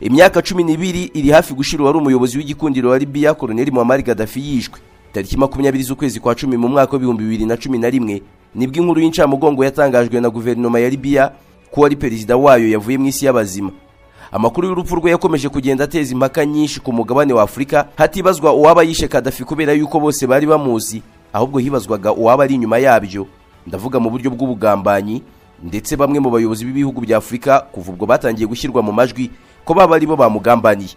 imyaka cumi n'ibiri iri hafi gushira uwari umuyobozi w'igikundiro wa Libya Colonel Muammar Gaddafi yishwe tariki makumyabiri z'ukwezi kwa cumi mu mwaka w'ibihumbi bibiri na cumi na rimwe nibwo inkuru y'incamugongo yatangajwe na guverinoma ya Libya ko wari perezida wayo yavuye mu isi y'abazima amakuru y'urupfu rwe yakomeje kugenda ateza impaka nyinshi ku mugabane wa Afurika hatibazwa uwaba yishe Gaddafi kubera yuko bose bari bamuzi ahubwo hibazwaga uwaba ari inyuma yabyo ndavuga mu buryo bw'ubugambanyi ndetse bamwe mu bayobozi b'ibihugu bya Afurika kuva ubwo batangiye gushyirwa mu majwi ko baba aribo bamugambaniye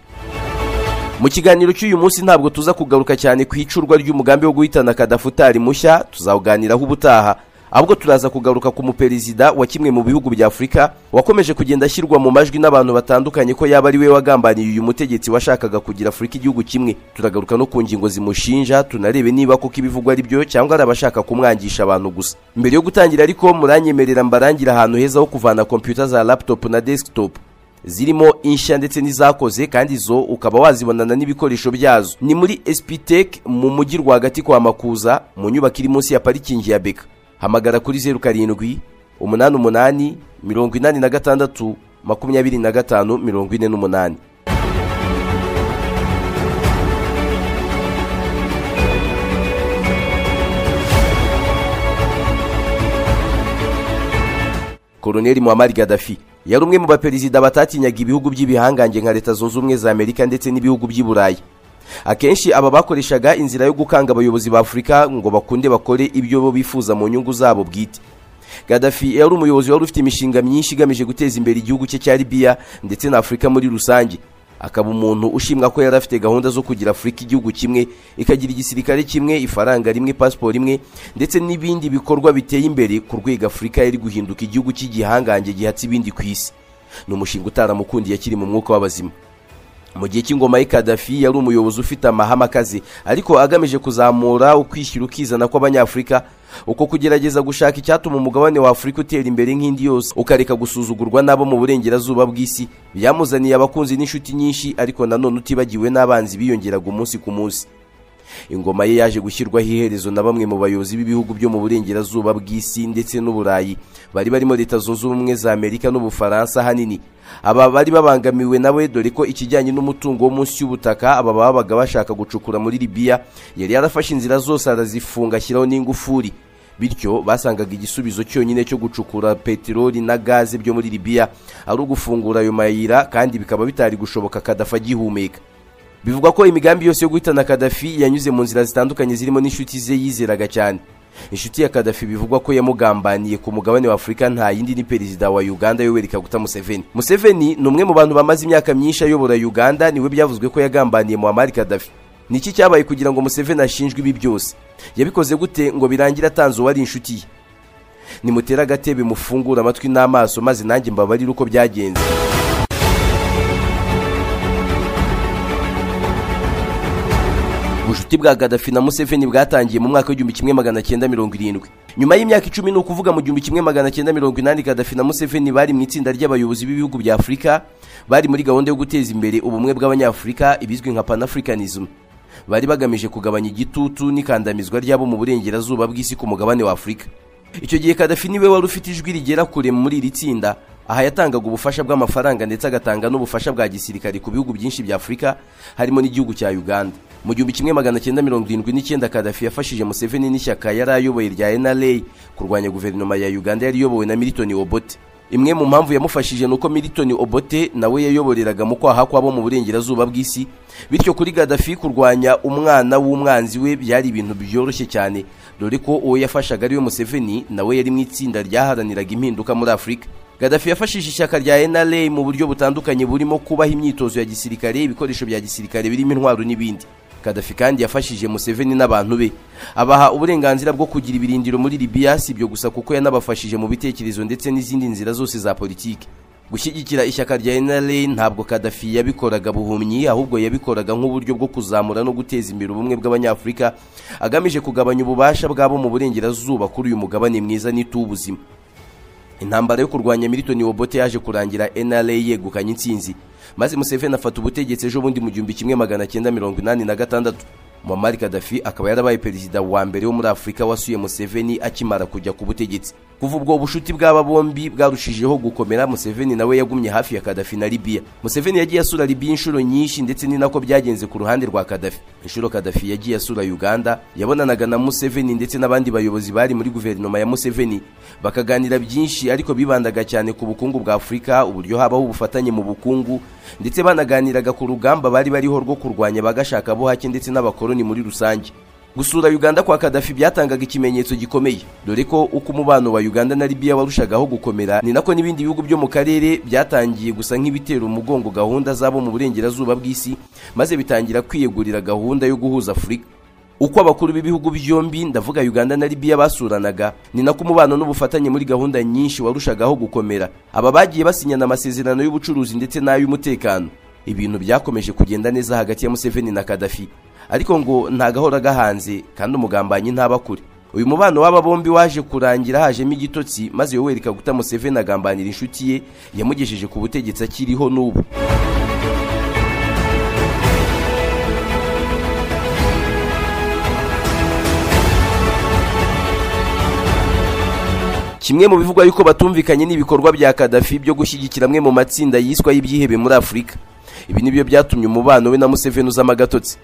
mu kiganiro cy'uyu munsi ntabwo tuza kugaruka cyane ku icurwa ry'umugambi wo guhitana kadafutari mushya tuzawuganiraho ubutaha ahubwo turaza kugaruka ku muperezida wa kimwe mu bihugu bya afurika wakomeje kugenda ashyirwa mu majwi n'abantu batandukanye ko yaba ari we wagambaniye uyu mutegetsi washakaga kugira afurika igihugu kimwe turagaruka no ku ngingo zimushinja tunarebe niba koko ibivugwa ari byo cyangwa ari abashaka kumwangisha abantu gusa mbere yo gutangira ariko muranyemerera mbarangira ahantu heza ho kuvana kompiyuta za laptop na desktop zirimo inshya ndetse n'izakoze kandi zo ukaba wazibonana n'ibikoresho byazo ni muri espitec mu mujyi rwagati kwa makuza mu nyubako iri munsi ya parikingi ya beka hamagara kuri zeru karindwi umunani umunani mirongo inani na gatandatu makumyabiri na gatanu mirongo ine n'umunani Colonel Muammar Gaddafi yari umwe mu baperezida batatinyaga ibihugu by'ibihangange nka leta zunze ubumwe za amerika ndetse n'ibihugu by'i burayi akenshi aba bakoreshaga inzira yo gukanga abayobozi ba afurika ngo bakunde bakore ibyo bo bifuza mu nyungu zabo bwite Gaddafi yari umuyobozi wari ufite imishinga myinshi igamije guteza imbere igihugu cye cya libiya ndetse na afurika muri rusange akaba umuntu ushimwa ko yari afite gahunda zo kugira afurika igihugu kimwe ikagira igisirikare kimwe ifaranga rimwe pasiporo imwe ndetse n'ibindi bikorwa biteye imbere ku rwego afurika yari guhinduka igihugu cy'igihangange gihatse ibindi ku isi ni umushinga utaramukundiye akiri mu mwuka w'abazima mu gihe cy'ingoma ye Gaddafi yari umuyobozi ufite amahame akaze ariko agamije kuzamura ukwishyira ukizana kw'abanyafurika uko kugerageza gushaka icyatuma umugabane wa afurika utera imbere nk'indi yose ukareka gusuzugurwa n'abo mu burengerazuba bw'isi byamuzaniye abakunzi n'inshuti nyinshi ariko nanone utibagiwe n'abanzi biyongeraga umunsi ku munsi ingoma ye yaje gushyirwaho iherezo na bamwe mu bayobozi b'ibihugu byo mu burengerazuba bw'isi ndetse n'uburayi bari barimo leta zunze ubumwe za amerika n'ubufaransa ahanini aba bari babangamiwe nawe dore ko ikijyanye n'umutungo wo munsi y'ubutaka aba babaga bashaka gucukura muri libiya yari yarafashe inzira zose arazifunga ashyiraho n'ingufuri bityo basangaga igisubizo cyonyine cyo gucukura peteroli na gaze byo muri libiya ari ugufungura ayo mayira kandi bikaba bitari gushoboka kadafa agihumeka bivugwa ko imigambi yose yo guhitana Kadafi yanyuze mu nzira zitandukanye zirimo n'inshuti ze yizeraga cyane inshuti ya Kadafi bivugwa ko yamugambaniye ku mugabane wa Afurika nta yindi ni perezida wa Uganda Yoweri Kaguta Museveni Museveni ni umwe mu bantu bamaze imyaka myinshi ayobora Uganda niwe byavuzwe ko yagambaniye Muammar Kadafi niki cyabaye kugira ngo Museveni ashinjwe ibi byose yabikoze gute ngo birangire atanze uwari inshuti ye nimutere agatebe mufungure amatwi n'amaso maze nanjye mbabarire uko byagenze ubucuti bwa Gaddafi na Museveni bwatangiye mu mwaka w'igihumbi kimwe magana cyenda mirongo irindwi nyuma y'imyaka icumi ni ukuvuga mu gihumbi kimwe magana cyenda mirongo inani Gaddafi na Museveni bari mu itsinda ry'abayobozi b'ibihugu bya Afurika bari muri gahunda yo guteza imbere ubumwe bw'abanyafurika ibizwi nka Pan-Africanism bari bagamije kugabanya igitutu n'ikandamizwa ryabo mu burengerazuba bw'isi ku mugabane wa Afurika icyo gihe Gaddafi niwe wari ufite ijwi rigera kure muri iri tsinda aha yatangaga ubufasha bw'amafaranga ndetse agatanga n'ubufasha bwa gisirikare ku bihugu byinshi bya Afurika harimo n'igihugu cya Uganda mu gihumbi kimwe magana cyenda mirongo irindwi n'icyenda Kadafi yafashije Museveni n'ishyaka yari ayoboye rya NRA kurwanya guverinoma ya Uganda yari iyobowe na Milton Obote imwe mu mpamvu yamufashije ni uko Milton Obote nawe yayoboreraga mu kwaha kw'abo mu burengerazuba bw'isi bityo kuri Gaddafi kurwanya umwana w'umwanzi we byari ibintu byoroshye cyane dore ko uwo yafashaga ari we Museveni nawe yari mu itsinda ryaharaniraga impinduka muri Afurika Gaddafi yafashije ishyaka rya NRA mu buryo butandukanye burimo kubaha imyitozo ya gisirikare ibikoresho bya gisirikare birimo intwaro n'ibindi Gaddafi kandi yafashije Museveni n'abantu be abaha uburenganzira bwo kugira ibirindiro muri Libya si ibyo gusa kuko yanabafashije mu bitekerezo ndetse n'izindi nzira zose za politiki gushyigikira ishyaka rya NRA ntabwo Gaddafi yabikoraga buhumyi ahubwo yabikoraga nk'uburyo bwo kuzamura no guteza imbere ubumwe bw'abanyafurika agamije kugabanya ububasha bwabo mu burengerazuba kuri uyu mugabane mwiza n'itubuzima intambara yo kurwanya Milton Obote yaje kurangira NRA yegukanye intsinzi maze Museveni afata ubutegetsi ejo bundi mu gihumbi kimwe magana cyenda mirongo inani na gatandatu muammar gaddafi akaba yarabaye perezida wa mbere wo muri afurika wasuye museveni akimara kujya ku butegetsi kuva ubwo bushuti bw'aba bombi bwarushijeho gukomera museveni nawe yagumye hafi ya kadafi na libiya museveni yagiye asura libiya inshuro nyinshi ndetse ni nako byagenze ku ruhande rwa kadafi inshuro kadafi yagiye asura uganda yabonanaga na museveni ndetse n'abandi bayobozi bari muri guverinoma ya museveni bakaganira byinshi ariko bibandaga cyane ku bukungu bwa afurika uburyo habaho ubufatanye mu bukungu ndetse banaganiraga ku rugamba bari bariho rwo kurwanya abagashakabuhake ndetse n'abakoloni muri rusange gusura uganda kwa kadafi byatangaga ikimenyetso gikomeye dore ko uko umubano wa uganda na libiya warushagaho gukomera ni nako n'ibindi bihugu byo mu karere byatangiye gusa nk'ibitera umugongo gahunda zabo mu burengerazuba bw'isi maze bitangira kwiyegurira gahunda yo guhuza afurika uko abakuru b'ibihugu byombi ndavuga uganda na libiya basuranaga ni nako umubano n'ubufatanye muri gahunda nyinshi warushagaho gukomera aba bagiye basinyana amasezerano y'ubucuruzi ndetse n'ay'umutekano ibintu byakomeje kugenda neza hagati ya museveni na kadafi ariko ngo ntagahora gahanze kandi umugambanyi ntaba kure uyu mubano w'aba bombi waje kurangira hajemo igitotsi maze yoweri kaguta museveni agambanira inshuti ye yamugejeje ku butegetsi akiriho n'ubu kimwe mu bivugwa yuko batumvikanye n'ibikorwa bya kadafi byo gushyigikira amwe mu matsinda yiswa y'ibyihebe muri afurika ibi nibyo byatumye umubano we na museveni uzamo agatotsi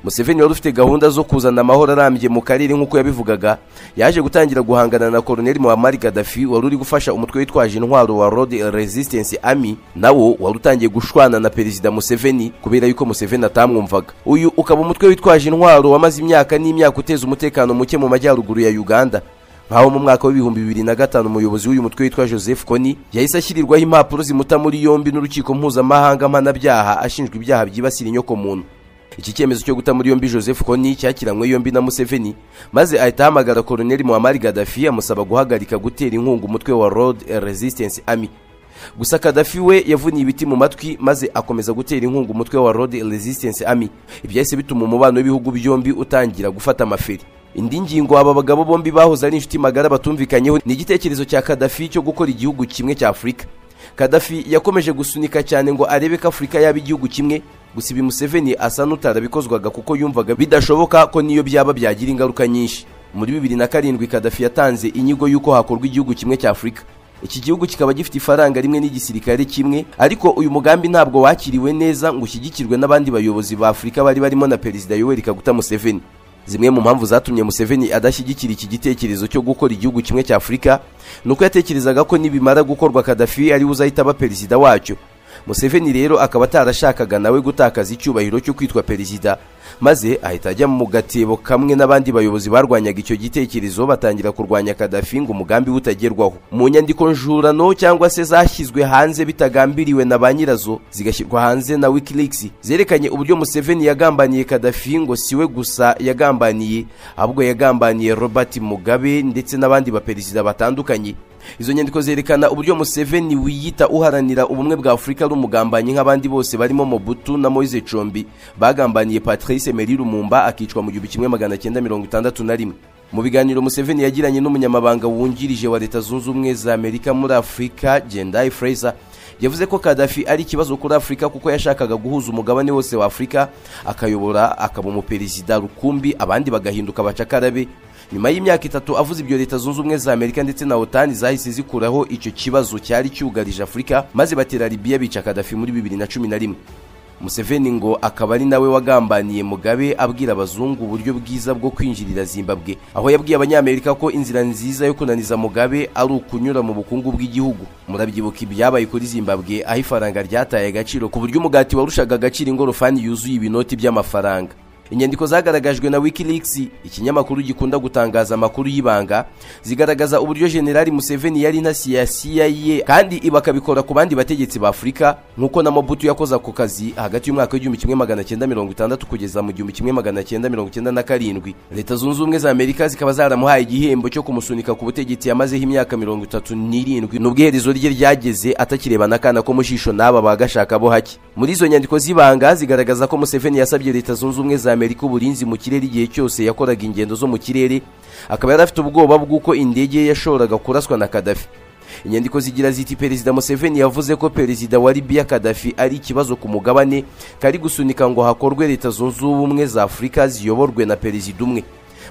museveni wari ufite gahunda zo kuzana amahoro arambye mu karere nk'uko yabivugaga yaje gutangira guhangana na koroneli muhammad gaddafi wari uri gufasha umutwe witwaje intwaro wa road resistance army nawo wari utangiye gushwana na perezida museveni kubera yuko museveni atamwumvaga uyu ukaba umutwe witwaje intwaro wamaze imyaka n'imyaka uteza umutekano muke mu majyaruguru ya uganda nkaho mu mwaka w'ibihumbi bibiri na gatanu umuyobozi w'uyu mutwe witwa joseph koni yahise ashyirirwaho impapuro zimuta muri yombi n'urukiko mpuzamahanga mpanabyaha ashinjwa ibyaha byibasira inyoko muntu iki cyemezo cyo guta muri yombi joseph koni cyakiranywe yombi na museveni maze ahita ahamagara koroneli muhammad gaddafi amusaba guhagarika gutera inkunga umutwe wa road resistance army gusa kadafi we yavuniye ibiti mu matwi maze akomeza gutera inkunga umutwe wa road resistance army ibyahise bituma umubano w'ibihugu byombi utangira gufata amaferi indi ngingo aba bagabo bombi bahoze ari inshuti magara batumvikanyeho ni igitekerezo cya kadafi cyo gukora igihugu kimwe cya afurika kadafi yakomeje gusunika cyane ngo arebe ko afurika yaba igihugu kimwe gusa ibi museveni asa n'utarabikozwaga kuko yumvaga bidashoboka ko niyo byaba byagira ingaruka nyinshi muri bibiri na karindwi kadafi yatanze inyigo y'uko hakorwa igihugu kimwe cya afurika iki gihugu kikaba gifite ifaranga rimwe n'igisirikare kimwe ariko uyu mugambi ntabwo wakiriwe neza ngo ushyigikirwe n'abandi bayobozi ba afurika bari barimo na perezida yoweri kaguta museveni zimwe mu mpamvu zatumye museveni adashyigikira iki gitekerezo cyo gukora igihugu kimwe cya afurika ni uko yatekerezaga ko nibimara gukorwa kadafi ariwe uzahita aba perezida wacyo museveni rero akaba atarashakaga nawe gutakaza icyubahiro cyo kwitwa perezida maze ahita ajya mu gatebo kamwe n'abandi bayobozi barwanyaga icyo gitekerezo batangira kurwanya kadafi ngo umugambi we utagerwaho mu nyandiko njurano cyangwa se zashyizwe hanze bitagambiriwe na ba nyirazo zigashyirwa hanze na wikileaks zerekanye uburyo museveni yagambaniye kadafi ngo siwe gusa yagambaniye ahubwo yagambaniye robert mugabe ndetse n'abandi baperezida batandukanye izo nyandiko zerekana uburyo museveni wiyita uharanira ubumwe bwa afurika ari umugambanyi nk'abandi bose barimo mobutu na moise combi bagambaniye patrice meri rumumba akicwa mu gihumbi kimwe magana cyenda mirongo itandatu na rimwe mu biganiro museveni yagiranye n'umunyamabanga wungirije wa leta zunze ubumwe za amerika muri afurika jendai fraser yavuze ko kadafi ari ikibazo kuri afurika kuko yashakaga guhuza umugabane wose wa afurika akayobora akaba umuperezida rukumbi abandi bagahinduka abacakarabe nyuma y'imyaka itatu avuze ibyo leta zunze ubumwe za amerika ndetse na otani zahise zikuraho icyo kibazo cyari cyugarije afurika maze batera libiya bica kadafi muri bibiri na cumi na rimwe museveni ngo akaba ari nawe wagambaniye mugabe abwira abazungu uburyo bwiza bwo kwinjirira zimbabwe aho yabwiye abanyamerika ko inzira nziza yo kunaniza mugabe ari ukunyura mu bukungu bw'igihugu murabyibuka ibyabaye kuri zimbabwe aho ifaranga ryataye agaciro ku buryo umugati warushaga agaciro ingorofani yuzuye ibinoti by'amafaranga inyandiko zagaragajwe na wikileaks ikinyamakuru gikunda gutangaza amakuru y'ibanga zigaragaza uburyo generali museveni yari intasi ya cia kandi ibi akabikora ku bandi bategetsi ba afurika nk'uko na mobutu yakoze ako kazi hagati y'umwaka w'igihumbi kimwe magana cyenda mirongo itandatu kugeza mu gihumbi kimwe magana cyenda mirongo cyenda na karindwi leta zunze ubumwe za amerika zikaba zaramuhaye igihembo cyo kumusunika ku butegetsi yamazeho imyaka mirongo itatu n'irindwi n'ubwo iherezo rye ryageze atakirebana akana ko mu jisho n'aba bagashaka bo hake muri izo nyandiko z'ibanga zigaragaza ko museveni yasabye leta zunze ubumwe za amerika uburinzi mu kirere igihe cyose yakoraga ingendo zo mu kirere akaba yari afite ubwoba bw'uko indege ye yashoboraga kuraswa na kadafi inyandiko zigira ziti perezida museveni yavuze ko perezida wa libiya kadafi ari ikibazo ku mugabane kari gusunika ngo hakorwe leta zunze ubumwe za afurika ziyoborwe na perezida umwe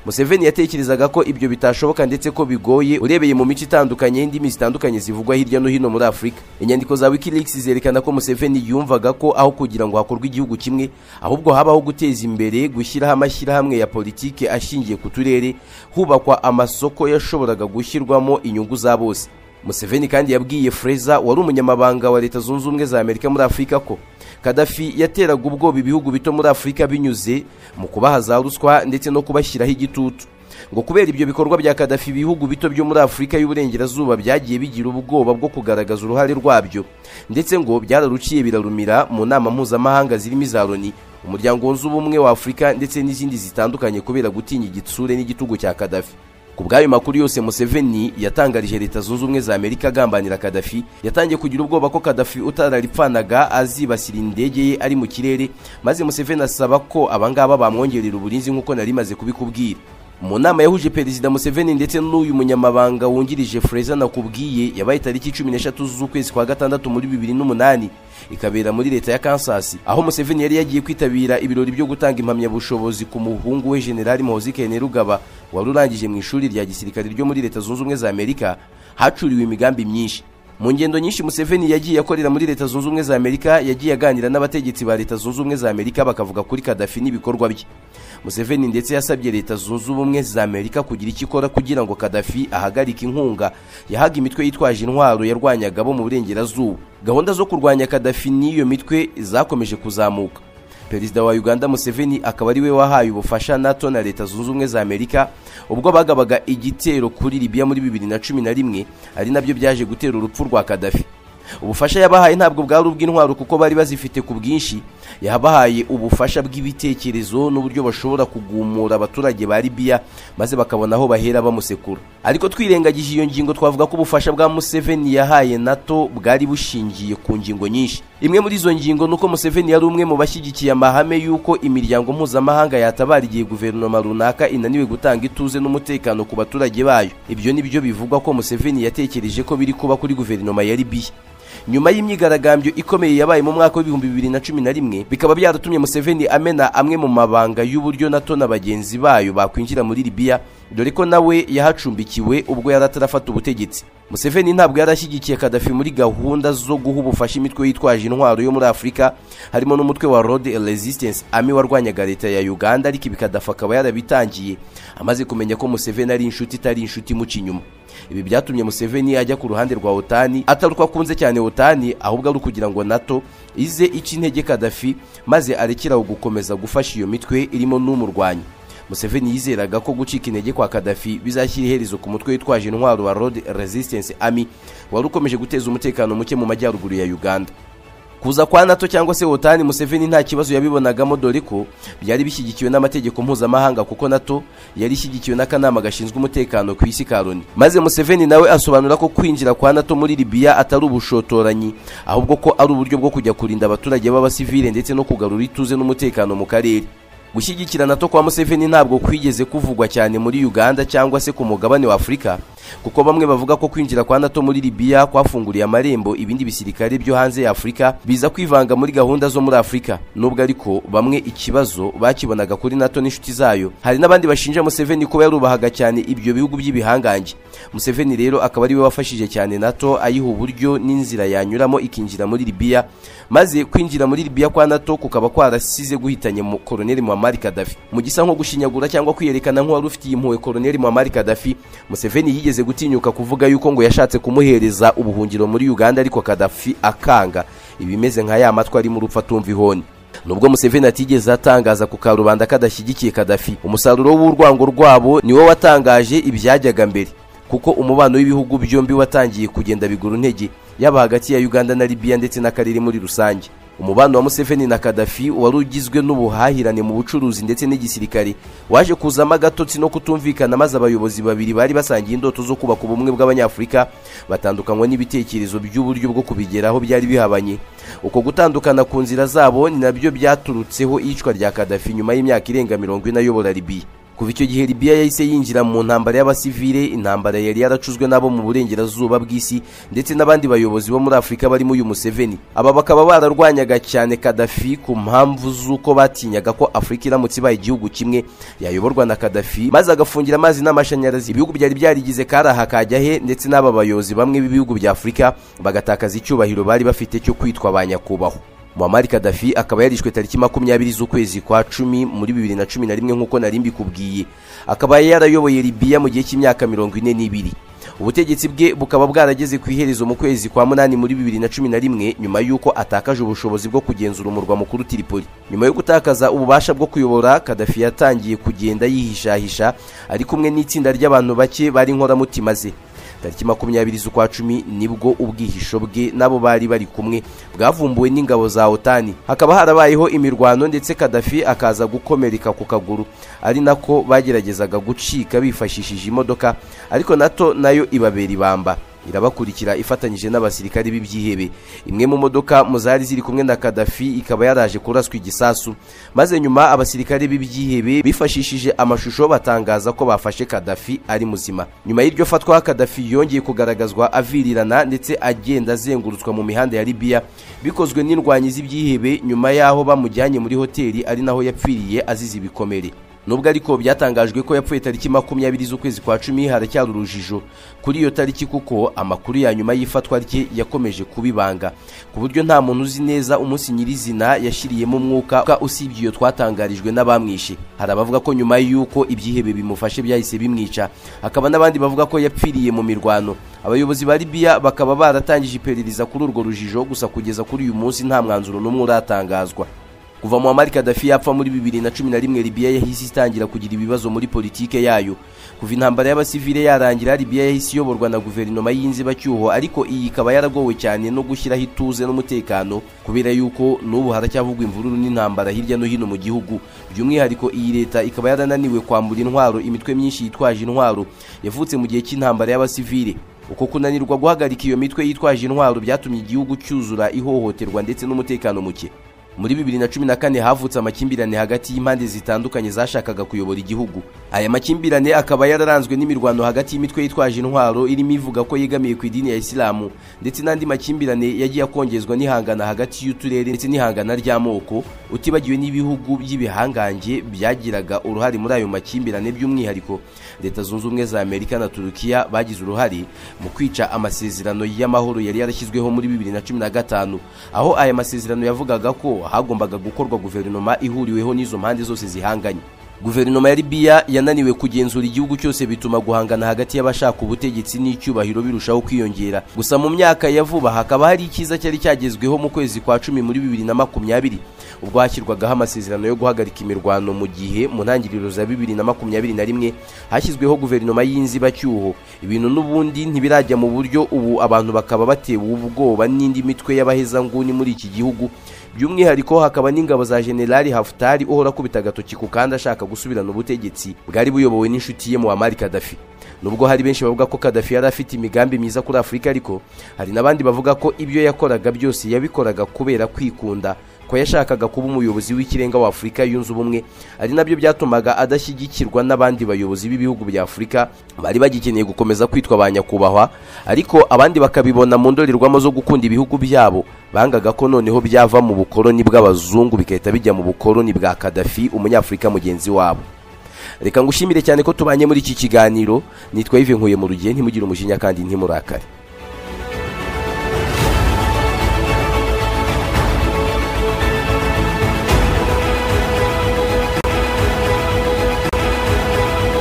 museveni yatekerezaga ko ibyo bitashoboka ndetse ko bigoye urebeye mu mico itandukanye y'indimi zitandukanye zivugwa hirya no hino muri afurika inyandiko za wikileaks zerekana ko museveni yumvaga ko aho kugira ngo hakorwe igihugu kimwe ahubwo habaho guteza imbere gushyiraho amashyirahamwe ya politiki ashingiye ku turere hubakwa amasoko yashoboraga gushyirwamo inyungu za bose museveni kandi yabwiye freza wari umunyamabanga wa leta zunze ubumwe za amerika muri afurika ko kadafi yateraga ubwoba ibihugu bito muri afurika binyuze mu kubaha za ruswa ndetse no kubashyiraho igitutu ngo kubera ibyo bikorwa bya kadafi ibihugu bito byo muri afurika y'uburengerazuba byagiye bigira ubwoba bwo kugaragaza uruhare rwabyo ndetse ngo byararuciye birarumira mu nama mpuzamahanga zirimo iza loni umuryango wunze ubumwe wa afurika ndetse n'izindi zitandukanye kubera gutinya igitsure n'igitugu cya kadafi ku bw'ayo makuru yose museveni yatangarije leta zunze ubumwe za amerika agambanira kadafi yatangiye kugira ubwoba ko kadafi utararipfanaga azibasira indege ye ari mu kirere maze museveni asaba ko abangaba bamwongerera uburinzi nk'uko nari maze kubikubwira mu nama yahuje perezida museveni ndetse n'uyu munyamabanga wungirije freza nakubwiye yabaye tariki cumi n'eshatu z'ukwezi kwa gatandatu muri bibiri n'umunani ikabera muri leta ya kansas aho museveni yari yagiye kwitabira ibirori byo gutanga impamyabushobozi ku muhungu we generali muhozi kainerugaba wari urangije mu ishuri rya gisirikare ryo muri leta zunze ubumwe za amerika hacuriwe imigambi myinshi mu ngendo nyinshi museveni yagiye akorera muri leta zunze ubumwe za amerika yagiye aganira n'abategetsi ba leta zunze ubumwe za amerika bakavuga kuri kadafi n'ibikorwa bye museveni ndetse yasabye leta zunze ubumwe za amerika kugira icyo ikora kugira ngo kadafi ahagarike inkunga yahaga imitwe yitwaje intwaro yarwanyaga bo mu burengerazuba gahunda zo kurwanya kadafi n'iyo mitwe zakomeje kuzamuka perezida wa uganda museveni akaba ari we wahaye ubufasha nato na leta zunze ubumwe za amerika ubwo bagabaga igitero kuri libiya muri bibiri na cumi na rimwe ari nabyo byaje gutera urupfu rwa kadafi ubufasha yabahaye ntabwo bwari ubw'intwaro kuko bari bazifite ku bwinshi yabahaye ubufasha bw'ibitekerezo n'uburyo bashobora kugumura abaturage ba libiya maze bakabona aho bahera bamusekura ariko twirengagije iyo ngingo twavuga ko ubufasha bwa museveni yahaye nato bwari bushingiye ku ngingo nyinshi imwe muri izo ngingo ni uko museveni yari umwe mu bashyigikiye amahame y'uko imiryango mpuzamahanga yatabara igihe guverinoma runaka inaniwe gutanga ituze n'umutekano ku baturage bayo ibyo ni byo bivugwa ko museveni yatekereje ko biri kuba kuri guverinoma ya libiya nyuma y'imyigaragambyo ikomeye yabaye mu mwaka w'ibihumbi bibiri na cumi na rimwe bikaba byaratumye museveni amena amwe mu mabanga y'uburyo nato na bagenzi bayo bakwinjira muri libiya dore ko nawe yahacumbikiwe ubwo yari atarafata ubutegetsi museveni ntabwo yari ashyigikiye kadafi muri gahunda zo guha ubufasha imitwe yitwaje intwaro yo muri afurika harimo n'umutwe wa road resistance ami warwanyaga leta ya uganda ariko ibi kadafi akaba yarabitangiye amaze kumenya ko museveni ari inshuti itari inshuti imuca inyuma ibi byatumye museveni ajya ku ruhande rwa otani atari uko akunze cyane otani ahubwo ari ukugira ngo nato ize ica intege kadafi maze arekeraho gukomeza gufasha iyo mitwe irimo n'umurwanyi museveni yizeraga ko gucika intege kwa kadafi bizashyira iherezo ku mutwe witwaje intwaro wa road resistance army wari ukomeje guteza umutekano muke mu majyaruguru ya uganda kuza kwa nato cyangwa se otani museveni nta kibazo yabibonagamo dore ko byari bishyigikiwe n'amategeko mpuzamahanga kuko nato yari ishyigikiwe n'akanama gashinzwe umutekano ku isi ka loni maze museveni nawe asobanura ko kwinjira kwa nato muri libiya atari ubushotoranyi ahubwo ko ari uburyo bwo kujya kurinda abaturage b'abasivile ndetse no kugarura ituze n'umutekano mu karere gushyigikira nato kwa museveni ntabwo kwigeze kuvugwa cyane muri uganda cyangwa se ku mugabane wa afurika kuko bamwe bavuga ko kwinjira kwa nato muri libiya kwafunguriye amarembo ibindi bisirikare byo hanze ya afurika biza kwivanga muri gahunda zo muri afurika nubwo ariko bamwe ikibazo bakibonaga kuri nato n'inshuti zayo hari n'abandi bashinja museveni kuba yarubahaga cyane ibyo bihugu by'ibihangange museveni rero akaba ariwe wafashije cyane nato ayiha uburyo n'inzira yanyuramo ikinjira muri libiya maze kwinjira muri libiya kwa nato kukaba kwarasize guhitanye mu koloneli muhamari kadafi mu gisa nko gushinyagura cyangwa kwiyerekana nk'uwari ufitiye impuhwe koloneli muhamari kadafi museveni yigeze yigeze gutinyuka kuvuga yuko ngo yashatse kumuhereza ubuhungiro muri Uganda ariko Kadafi akanga ibimeze nka ya matwi ari mu rupfa tumva ihoni nubwo museveni atigeze atangaza ku karubanda kadashyigikiye kadafi umusaruro w'urwango rwabo niwo watangaje ibyajyaga mbere kuko umubano w'ibihugu byombi watangiye kugenda bigura intege yaba hagati ya uganda na libiya ndetse n'akarere muri rusange umubano wa museveni na kadafi wari ugizwe n'ubuhahirane mu bucuruzi ndetse n'igisirikare waje kuzamo agatotsi no kutumvikana maze abayobozi babiri bari basangiye indoto zo kubaka ubumwe bw'abanyafurika batandukanywa n'ibitekerezo by'uburyo bwo kubigeraho byari bihabanye uko gutandukana ku nzira zabo ni nabyo byaturutseho iyicwa rya kadafi nyuma y'imyaka irenga mirongo ine ayobora libiya kuva icyo gihe libiya yahise yinjira mu ntambara y'abasivile intambara yari yaracuzwe n'abo mu burengerazuba bw'isi ndetse n'abandi bayobozi bo muri afurika barimo uyu museveni aba bakaba bararwanyaga cyane kadafi ku mpamvu z'uko batinyaga ko afurika iramutse ibaye igihugu kimwe yayoborwa na kadafi maze agafungira amazi n'amashanyarazi ibihugu byari byarigize kari aha kajya he ndetse n'aba bayobozi bamwe b'ibihugu bya afurika bagatakaza icyubahiro bari bafite cyo kwitwa ba nyakubahwa muammar kadafi akaba yarishwe tariki makumyabiri z'ukwezi kwa cumi muri bibiri na cumi na rimwe nk'uko nari mbikubwiye akaba yarayoboye libiya mu gihe cy'imyaka mirongo ine n'ibiri ubutegetsi bwe bukaba bwarageze ku iherezo mu kwezi kwa munani muri bibiri na cumi na rimwe nyuma y'uko atakaje ubushobozi bwo kugenzura umurwa mukuru tiripoli nyuma yo gutakaza ububasha bwo kuyobora kadafi yatangiye kugenda yihishahisha ari kumwe n'itsinda ry'abantu bake bari inkoramutima ze tariki makumyabiri z'ukwa cumi nibwo ubwihisho bwe n'abo bari bari kumwe bwavumbuwe n'ingabo za otani hakaba harabayeho imirwano ndetse kadafi akaza gukomereka ku kaguru ari nako bageragezaga gucika bifashishije imodoka ariko nato nayo ibabera ibamba irabakurikira ifatanyije n'abasirikare b'ibyihebe imwe mu modoka mu zari ziri kumwe na kadafi ikaba yaraje kuraswa igisasu maze nyuma abasirikare b'ibyihebe bifashishije amashusho batangaza ko bafashe kadafi ari muzima nyuma y'iryo fatwa kadafi yongeye kugaragazwa avirirana ndetse agenda azengurutswa mu mihanda ya libiya bikozwe n'indwanyi z'ibyihebe nyuma y'aho bamujyanye muri hoteli ari naho yapfiriye azize ibikomere nubwo ariko byatangajwe ko yapfuye tariki makumyabiri z'ukwezi kwa cumi haracyari urujijo kuri iyo tariki kuko amakuru ya nyuma y'ifatwa rye yakomeje kubibanga ku buryo nta muntu uzi neza umunsi nyirizina yashyiriyemo umwuka usibye iyo twatangarijwe n'abamwishe hari abavuga ko nyuma y'uko ibyihebe bimufashe byahise bimwica hakaba n'abandi bavuga ko yapfiriye mu mirwano abayobozi ba libiya bakaba baratangije iperereza kuri urwo rujijo gusa kugeza kuri uyu munsi nta mwanzuro n'umwe uratangazwa kuva muammar kadafi yapfa muri bibiri na cumi na rimwe libiya yahise itangira kugira ibibazo muri politike yayo kuva intambara y'abasivile yarangira libiya yahise iyoborwa na guverinoma y'inzibacyuho ariko iyi ikaba yaragowe cyane no gushyiraho ituze n'umutekano kubera yuko n'ubu haracyavugwa imvururu n'intambara hirya no hino mu gihugu by'umwihariko iyi leta ikaba yarananiwe kwambura intwaro imitwe myinshi yitwaje intwaro yavutse mu gihe cy'intambara y'abasivile uko kunanirwa guhagarika iyo mitwe yitwaje intwaro byatumye igihugu cyuzura ihohoterwa ndetse n'umutekano muke muri bibiri na cumi na kane havutse amakimbirane hagati y'impande zitandukanye zashakaga kuyobora igihugu aya makimbirane akaba yararanzwe n'imirwano hagati y'imitwe yitwaje intwaro irimo ivuga ko yegamiye ku idini ya isilamu ndetse n'andi makimbirane yagiye akongezwa n'ihangana hagati y'uturere ndetse n'ihangana ry'amoko utibagiwe n'ibihugu by'ibihangange byagiraga uruhare muri ayo makimbirane by'umwihariko leta zunze ubumwe za amerika na turukiya bagize uruhare mu kwica amasezerano y'amahoro yari yarashyizweho muri bibiri na cumi na gatanu aho aya masezerano yavugaga ko hagombaga gukorwa guverinoma ihuriweho n'izo mpande zose zihanganye guverinoma ya libiya yananiwe kugenzura igihugu cyose bituma guhangana hagati y'abashaka ubutegetsi n'icyubahiro birushaho kwiyongera gusa mu myaka ya vuba hakaba hari icyiza cyari cyagezweho mu kwezi kwa cumi muri bibiri na makumyabiri ubwo hashyirwagaho amasezerano yo guhagarika imirwano mu gihe mu ntangiriro za bibiri na makumyabiri na rimwe hashyizweho guverinoma y'inzibacyuho ibintu n'ubundi ntibirajya mu buryo ubu abantu bakaba batewe ubwoba n'indi mitwe y'abahezanguni muri iki gihugu by'umwihariko hakaba n'ingabo za generali hafutari uhora akubita agatoki ku kandi ashaka gusubirana ubutegetsi bwari buyobowe n'inshuti ye muammar kadafi nubwo hari benshi bavuga ko kadafi yari afite imigambi myiza kuri afurika ariko hari n'abandi bavuga ko ibyo yakoraga byose yabikoraga kubera kwikunda ko yashakaga kuba umuyobozi w'ikirenga wa afurika yunze ubumwe ari nabyo byatumaga adashyigikirwa n'abandi bayobozi b'ibihugu bya afurika bari bagikeneye gukomeza kwitwa ba nyakubahwa ariko abandi bakabibona mu ndorerwamo zo gukunda ibihugu byabo bangaga ko noneho byava mu bukoroni bw'abazungu bigahita bijya mu bukoroni bwa kadafi umunyafurika mugenzi wabo reka ngushimire cyane ko tubanye muri iki kiganiro nitwa ive nkuye mu rugihe ntimugire umujinya kandi ntimurakare